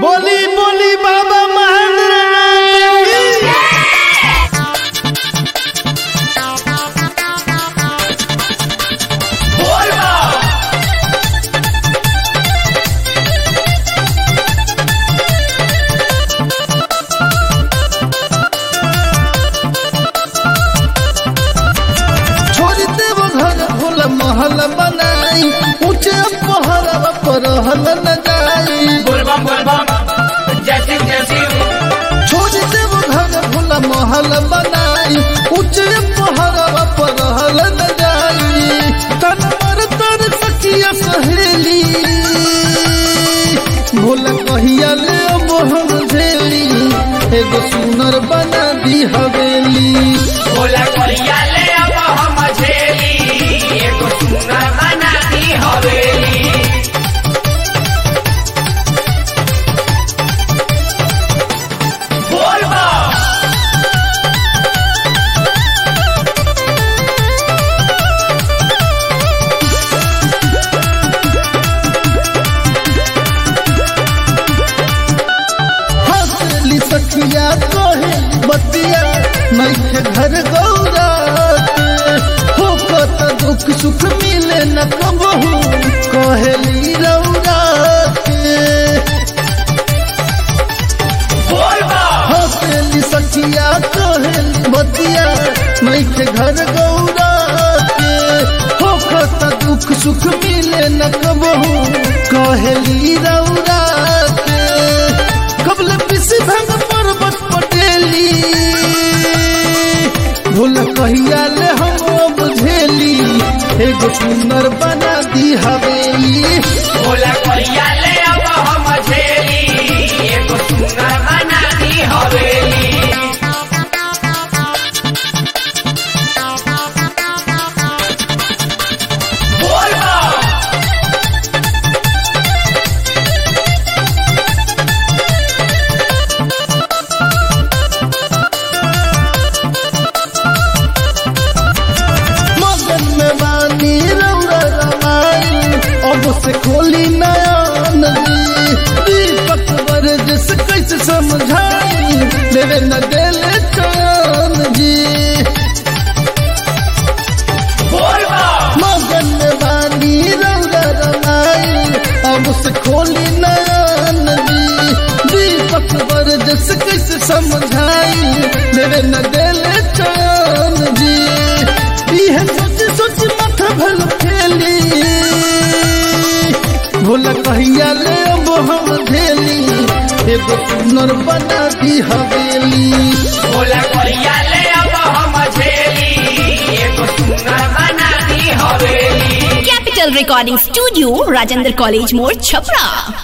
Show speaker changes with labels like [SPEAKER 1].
[SPEAKER 1] बोली बोली बाबा महेंद्र नाथ की छोड़ देव घर भोल महल बनाई ऊंचे पहर पर हल न जाई
[SPEAKER 2] बोलबम बोलबम जय सिंह जय सिंह
[SPEAKER 1] छोड़ देव घर भोल महल बनाई ऊंचे पहर पर हल न जाई तन पर तर सखिया सहेली भोल कहिया ले अब हम झेली एगो सुनर बना दी हवेली
[SPEAKER 2] बोला कहिया ले अब हम झेली एगो सुंदर बना दी हवेली बोलबम
[SPEAKER 1] हंसली सखिया कहे बतिया नैखे घर गौरा होकत दुख सुख मिले न कबहू कहेली रौरा के
[SPEAKER 2] बोलबम
[SPEAKER 1] हंसली सखिया कहेली बतिया नैखे घर गौरा के होकत दुख सुख मिले न कबहू कहेली रौरा के कबल पिसी भंग पर्वत पटेली भूल कहिया ले हम बुझेली एगो सुंदर बना दी हवेली
[SPEAKER 2] बोला कहिया ले अब हम झेली एगो सुंदर बना दी हवेली बोलबम
[SPEAKER 1] मगन में बानी रौरा रमाई अब से खोली नयन जी दीपक वर्जस कैसे समझाई मेरे न देले चैन जी
[SPEAKER 2] बोलबम
[SPEAKER 1] मगन में बानी रौरा रमाई अब से खोली नयन जी दीपक वर्जस कैसे समझाई मेरे न देले चैन जी यह सोच सोच माथा भल खेली भोला कहिया ले अब हम झेली एगो सुनर बना दी हवेली
[SPEAKER 2] बोला कहिया ले अब हम झेली एगो सुंदर बना दी हवेली
[SPEAKER 3] Capital Recording Studio, Rajendra College More, Chapra.